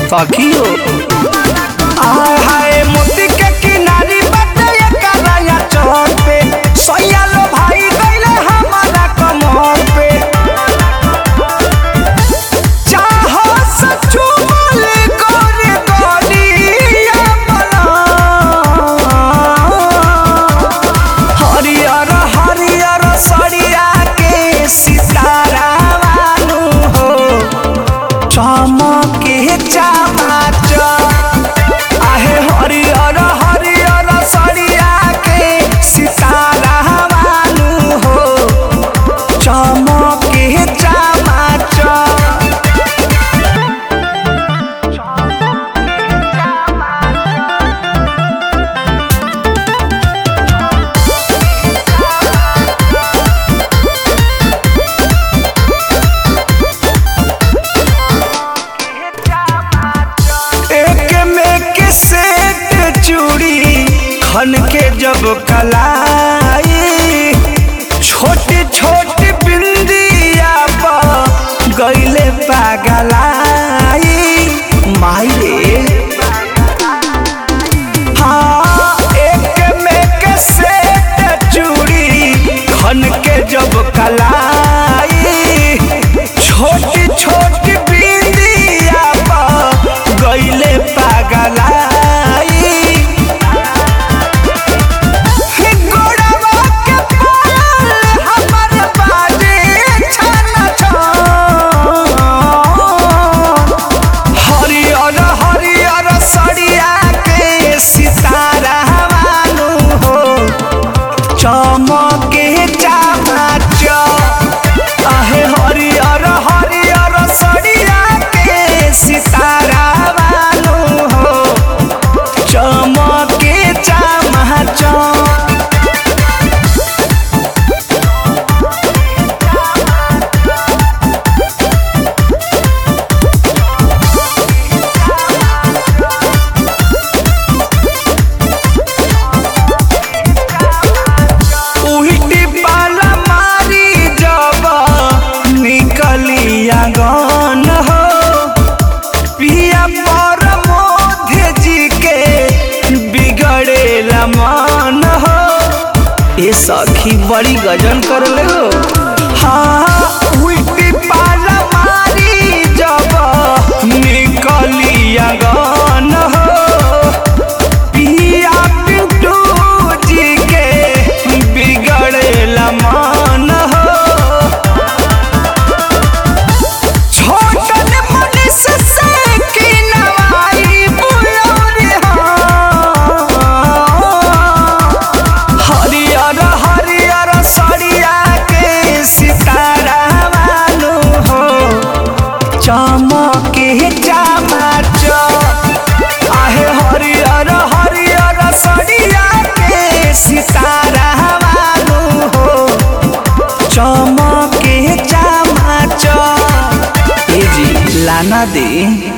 सखियो आय हाय मोती के किनारी बाटे एकराया चौक पे सोया लो भाई गइले हमारा कमर पे चाहो सचू बोले गोरे गोरिया बना हरियर हरियर सड़िया के सितारा वालू हो चमके चमाच आहे हरियर हरियर सड़िया के सितारा वालू हो चमके चमाच एक में के सेट चूड़ी खन के जब कलाई छोटी छोटी बिंदिया पर गईले पागलाई माई रे हाँ एक में के सेट चूड़ी खन के जब कलाई छोटी छोटी बिंदिया पर गईले पागलाई गोड़वा के पाल हमर बाजे छन छन हरियर हरियर सड़िया के सितारा वालू हो चमके चामाच आहे हरियर हरियर सड़िया के सितारा वालू हो चमके चामाच उल्टी पाला मारी जब निकली आंगन हो पिया पर मोधे जी के बिगड़ेला मन हो ए सखी बड़ी गजन कर ले हो हाँ उल्टी पाला मारी जब निकली आंगन हो पिया पिंटू जी के बिगड़ेला मान हो छोटन मनीष से की नवाई बुलोरी हो हरियर हरियर सड़िया के सितारा वालू हो चमके चमाच आहे हरियर हरियर सड़िया के सितारा वालू हो चमके चमाच ए जी लाना दे